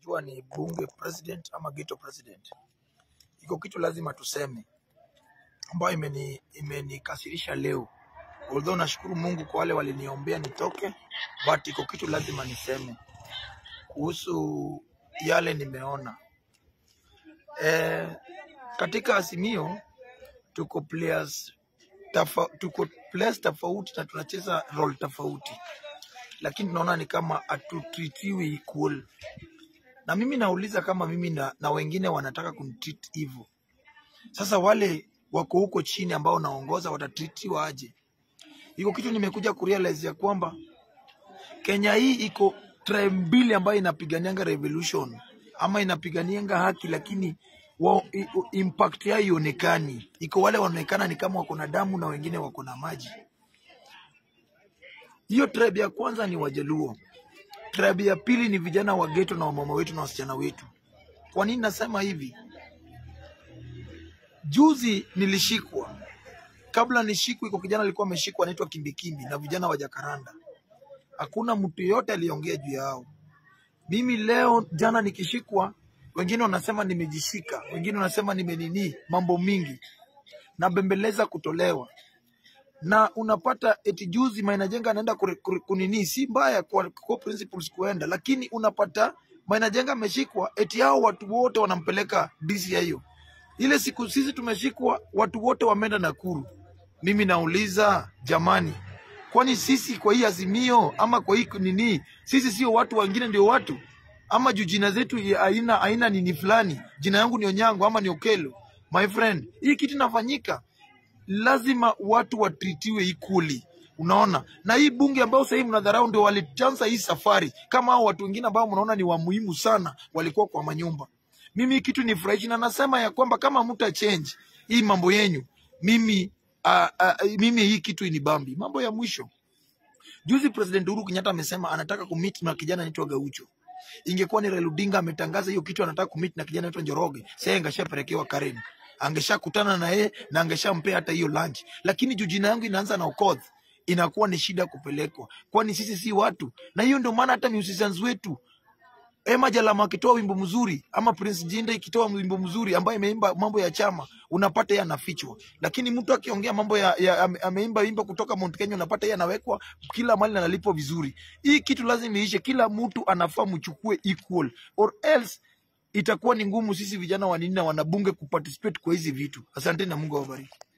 ikiwa ni bunge president ama ghetto president, iko kitu lazima tuseme ambayo imeni imenikasirisha leo. Although nashukuru Mungu kwa wale waliniombea nitoke, but iko kitu lazima niseme kuhusu yale nimeona. Eh, katika Azimio tuko players tafa, tuko players tofauti na tunacheza role tofauti, lakini tunaona ni kama hatutritiwi equal. Na mimi nauliza kama mimi na, na wengine wanataka kunitreat hivyo, sasa wale wako huko chini ambao naongoza watatritiwa aje? Iko kitu nimekuja kurealize ya kwamba Kenya hii iko tribe mbili ambayo inapiganianga revolution ama inapiganianga haki, lakini wa, i, u- impact yao ionekani. Iko wale wanaonekana ni kama wako na damu na wengine wako na maji. Hiyo tribe ya kwanza ni Wajaluo, tribe ya pili ni vijana wa ghetto na wamama wetu na wasichana wetu. Kwa nini nasema hivi? Juzi nilishikwa, kabla nishikwe, iko kijana alikuwa ameshikwa anaitwa Kimbikimbi na vijana wa Jakaranda. Hakuna mtu yeyote aliongea juu yao. Mimi leo jana nikishikwa, wengine wanasema nimejishika, wengine wanasema nimenini, mambo mingi nabembeleza kutolewa na unapata eti juzi Maina Jenga anaenda kure- kure- kunini, si mbaya kwa, kwa principles kuenda, lakini unapata Maina Jenga ameshikwa, eti hao watu wote wanampeleka DCIO. Ile siku sisi tumeshikwa, watu wote wameenda Nakuru. Mimi nauliza jamani, kwani sisi kwa hii azimio ama kwa hii nini, sisi sio watu wengine ndio watu ama juu jina zetu ya aina aina nini fulani, jina yangu ni Onyango ama ni Okelo, my friend, hii kitu inafanyika lazima watu watritiwe equally. Unaona, na hii bunge ambao sahii mnadharau ndio walianza hii safari, kama hao watu wengine ambao mnaona ni wa muhimu sana walikuwa kwa manyumba. Mimi hii kitu ni furahishi na nasema ya kwamba kama mta change hii mambo yenyu, mimi uh, uh, mimi hii kitu inibambi. Mambo ya mwisho, juzi President Uhuru Kenyatta amesema anataka kumit na kijana anaitwa Gaucho. Ingekuwa ni Raila Odinga ametangaza hiyo kitu, anataka kumit na kijana anaitwa Njoroge, sasa angeshapelekewa Karen, angeshakutana na yeye na angeshampea hata hiyo lunch. Lakini juu jina yangu inaanza na Okoth, inakuwa ni shida kupelekwa, kwani sisi si watu. Na hiyo ndio maana hata musicians wetu Emma Jalama akitoa wimbo mzuri ama Prince Jinda ikitoa wimbo mzuri ambaye imeimba mambo ya chama, unapata yeye anafichwa, lakini mtu akiongea mambo ya, ya ame- ameimba wimbo kutoka Mount Kenya, unapata yeye anawekwa kila mahali na analipwa vizuri. Hii kitu lazima iishe, kila mtu anafaa mchukue equal or else itakuwa ni ngumu sisi vijana wanini na wanabunge kuparticipate kwa hizi vitu. Asante na Mungu awabariki.